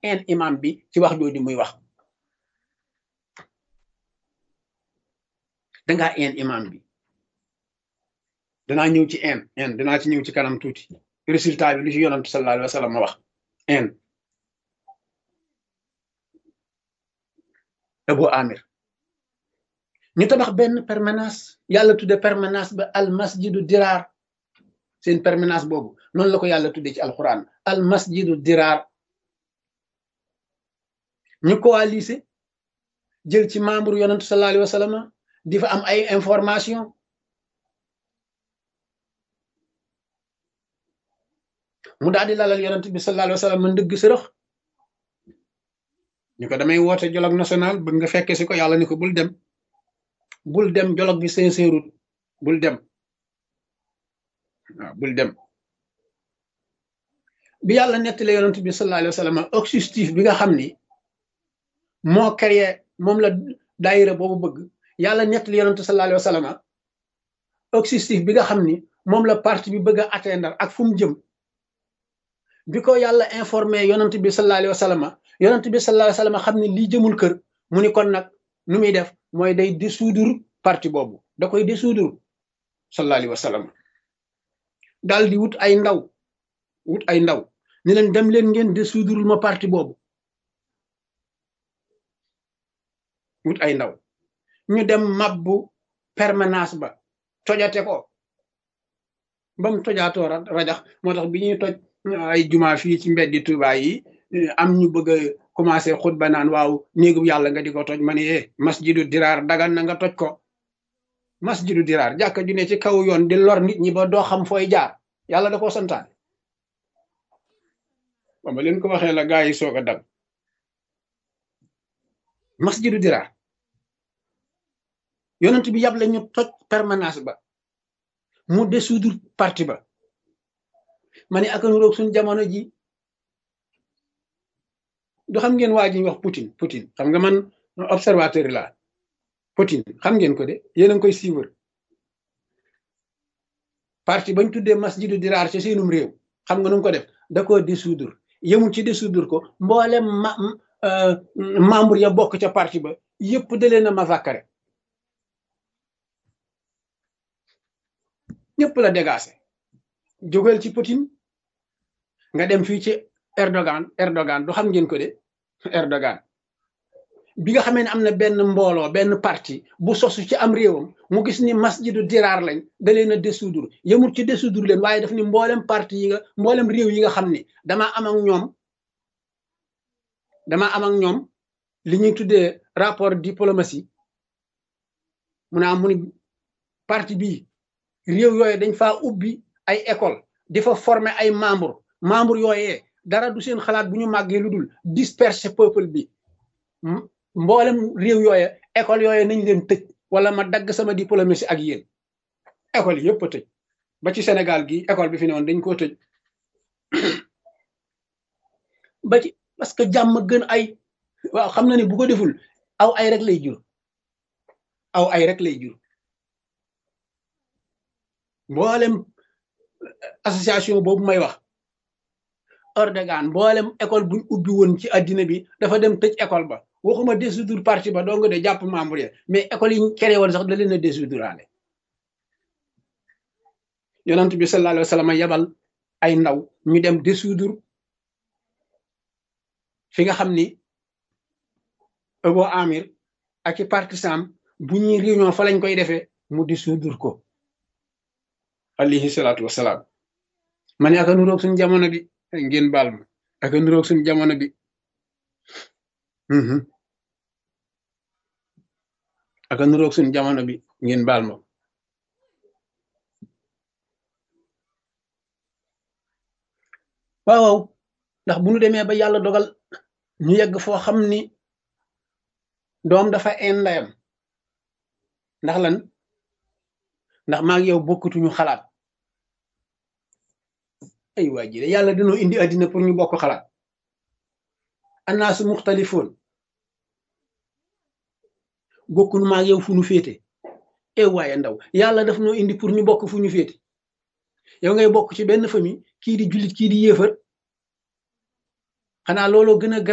en imam bi ci wax jooju muy wax dangaa en imam bi danaa ñëw ci en en danaa ci ñëw ci kanam tuuti résultat bi lu ci yonantu sallallahu alayhi wa sallam wax en Abu Amir ñu tabax benn permanence yàlla tudde permanence ba al masjidu diraar seen permanence boobu noonu la ko yàlla tudde ci alquran al masjidu diraar ñu coalisé jël ci membre yonantu sallallahu alayhi wa sallam di fa am ay information mu daal di lalal yonent bi sallallahu alayhi wa sallam ndëgg sërëx ñu ko damay woote dialogue national bëgg nga fekke si ko yàlla ni ko bul dem bul dem dialogue bi sincère bul dem waaw bul dem bi yàlla nettale yonent bi sallallahu alayhi wa sallam objectif bi nga xam ni moo créé moom la daayira boobu bëgg yàlla nettale yonent sallallahu alayhi wa sallam objectif bi nga xam ni moom la parti bi bëgg a atteindre ak fu mu jëm bi ko yàlla informé yonent bi sallallahu alayhi wa sallam yonent bi sallallahu alayhi wa sallam xam ne lii jëmul kër mu ni kon nag nu muy def mooy day dissoudre parti boobu da koy dissoudre sallallahu alayhi wa sallam daal di wut ay ndaw wut ay ndaw ni leen dem leen ngeen dissoudre ma parti boobu wut ay ndaw ñu dem mabbu permanence ba tojate ko ba mu tojaatoo rajax moo tax bi ñuy toj ay juma fii ci mbeddi Tuuba yi am ñu bëgg a commencé xutba naan waaw néegu yàlla nga di ko toj ma ne eh masjidu diraar dagan na nga toj ko masjidu diraar jàkka ju ne ci kaw yoon di lor nit ñi ba doo xam fooy jaar yàlla da koo santaane ba ma leen ko waxee la gaa yi soog a dal masjidu diraar yonent bi yàble ñu toj permanence ba mu dissoudre parti ba ma ne aka nuroog suñ jamono ji du xam ngeen waa ji wax Poutine Poutine xam nga man observateur la Poutine xam ngeen ko de yéen a ngi koy suivre parti bañ tuddee masjidu diraar ci seenum réew xam nga nu ko def da ko dissoudre yemul ci dissoudre ko mboolem ma membre ya bokk ca parti ba yëpp da leen a massacré ñëpp la dégagé jógal ci Poutine nga dem fii ci Erdogan Erdogan du xam ngeen ko de Erdogan bi nga xamee ne am na benn mbooloo benn parti bu sosu ci am réewam mu gis ni masjidu diraar lañ da leen a dissoudre yemul ci dissoudre leen waaye daf ni mboolem parti yi nga mboolem réew yi nga xam ni damaa am ak ñoom damaa am ak ñoom li ñuy tuddee rapport diplomatie mu ne am mu ni parti bii réew yooyu dañ faa ubbi ay école di fa former ay membre membre yooyee dara du seen xalaat bu ñu màggee lu dul disperser peuple bi mboolem réew yooye école yooye nañ leen tëj wala ma dagg sama diplomatie ak yéen école yëpp a tëj ba ci Sénégal gi école bi fi ne woon dañ koo tëj ba ci parce que jàmm gën ay waaw xam na ne bu ko deful aw ay rek lay jur aw ay rek lay jur mboolem association boobu may wax Erdogan mboolem école buñ ubbi woon ci addina bi dafa dem tëj école ba waxuma dissoudre parti ba dong de jàpp membre ya mais école yi ñu créé woon sax da leen a dissoudre yonent bi sallallahu alayhi wa sallam yebal ay ndaw ñu dem dissoudre fi nga xam ni Abu Amir ak i partisan bu ñuy réunion fa lañ koy defee mu dissoudre ko alayhi salaatu wasalaam ma ne aka nuroog suñ jamono bi ngeen baal ma aka nuroog suñ jamono bi aka nuroog suñ jamono bi ngeen baal ma waaw ndax bu ñu demee ba yàlla dogal ñu yegg foo xam ni doom dafa een ndayam ndax lan ndax maa ngi yow bokkutuñu xalaat ay waa ji de yàlla dañoo indi àddina pour ñu bokk xalaat annaasu muxtalifoon bokkunu maa ngi yow fu ñu féete e waaye ndaw yàlla daf noo indi pour ñu bokk fu ñu féete yow ngay bokk ci benn famille kii di jullit kii di yéefar xanaa looloo gën a